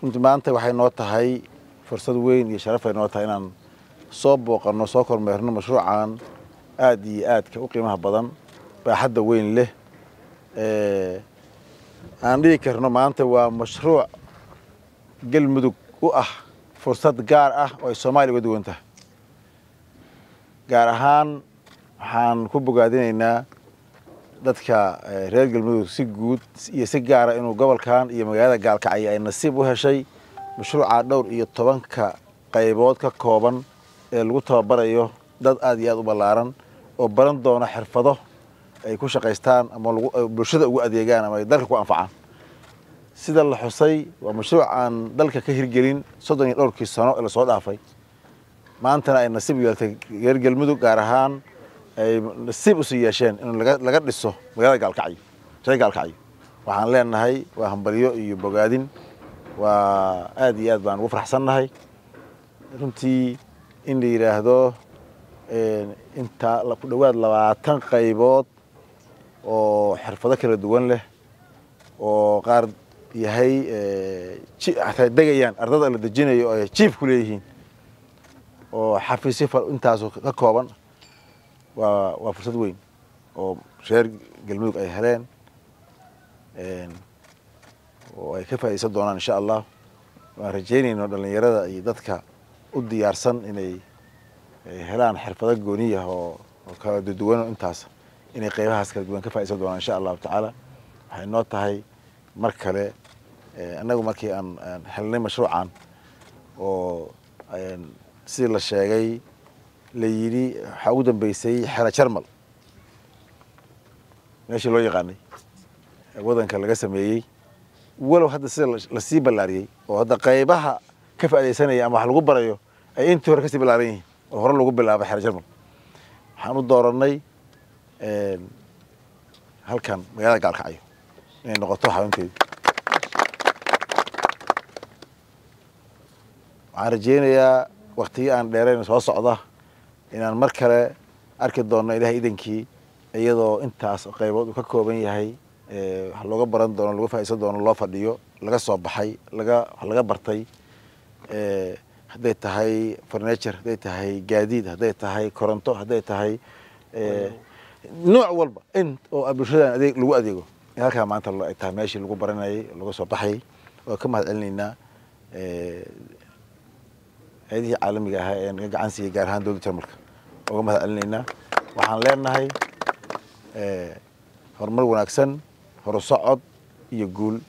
runtii maanta waxay noo tahay fursad weyn iyo sharaf ay noo tahay inaan soo booqanno soo kormeerno mashruucan aada iyo aadka u qiimaha badan baaxadda weyn leh aan dhigi karno maanta waa mashruuc galmudug u ah fursad gaar ah oo ay soomaaliya uga duwan tahay gaar ahaan waxaan ku bogaadinaynaa dadka reer galmudug si guud iyo si gaara inuu gobolkan iyo magaalada gaalkacyo ay nasiib u heshay mashruuca dhowr iyo tobanka qaybood ka kooban ee lagu tababarayo dad aada iyo aada u ballaaran oo baran doona xirfado ay ku shaqaystaan ama bulshada ugu adeegaan ama ay dalka ku anfacaan sida la xusay waa mashruuc aan dalka ka hirgelin soddon iyo dhowrkii sano ee lasoo dhaafay maantana ay nasiib yeeltay reer galmudug gaar ahaan ay nasiib usii yeesheen in laga dhiso magaalada gaalkacyo reer gaalkacyo waxaan leenahay waa hambalyo iyo bogaadin waa aada iyo aad baan ugu faraxsannahay runtii in la yidhaahdo intaa ku dhowaad labaatan qaybood oo xirfado kala duwan leh oo qaar yahay ataa degayaan ardada la dejinayo oo ay jiif ku leeyihiin oo xafiisyo intaasu ka kooban waa waa fursad weyn oo reer galmudug ay heleen oo ay ka faaidaysan doonaan insha allah waan rajaynayno dhallinyarada iyo dadka u diyaarsan inay helaan xirfado gooniyah oo oo kala duduwano intaas inay qaybahaas kala duwan ka faidaysan doonaan insha allahu tacaala waxay noo tahay mar kale annagu markii aan helnay mashruucan oo sidii la sheegay la yidhi waxaa ugu dambeysay xera jarmal meeshii loo yaqaanay wadanka laga sameeyey walow hadda sida lasii ballaariyey oo hadda qaybaha ka faaidaysanaya ama wax lagu barayo ay intii hore kasii ballaaran yihiin oo hore lagu bilaabay xera jarmal waxaan u doorannay halkan magaalada gaalkacyo inay noqoto xarunteedi waxaan rajeynayaa waktigii aan dheerayn soo socda inaan mar kale arki doonno ilahay idankii iyadoo intaas qaybood uu ka kooban yahay wax looga baran doono laga faaisan doono loo fadhiyo laga soo baxay laga wax laga bartay hadday tahay furniture hadday tahay gaadiid hadday tahay koronto hadday tahay nooc walba in oo bulshadan adeeg lagu adeego in halkaa maanta ay tahay meeshii lagu baranayay laga soo baxayay oo ka mahad celinaynaa hay-adihii caalamiga ahaa ee naga gacan siiyey gaar ahaan dowladda jarmalka oga mahad celinaynaa waxaan leenahay horumar wanaagsan horusocod iyo guul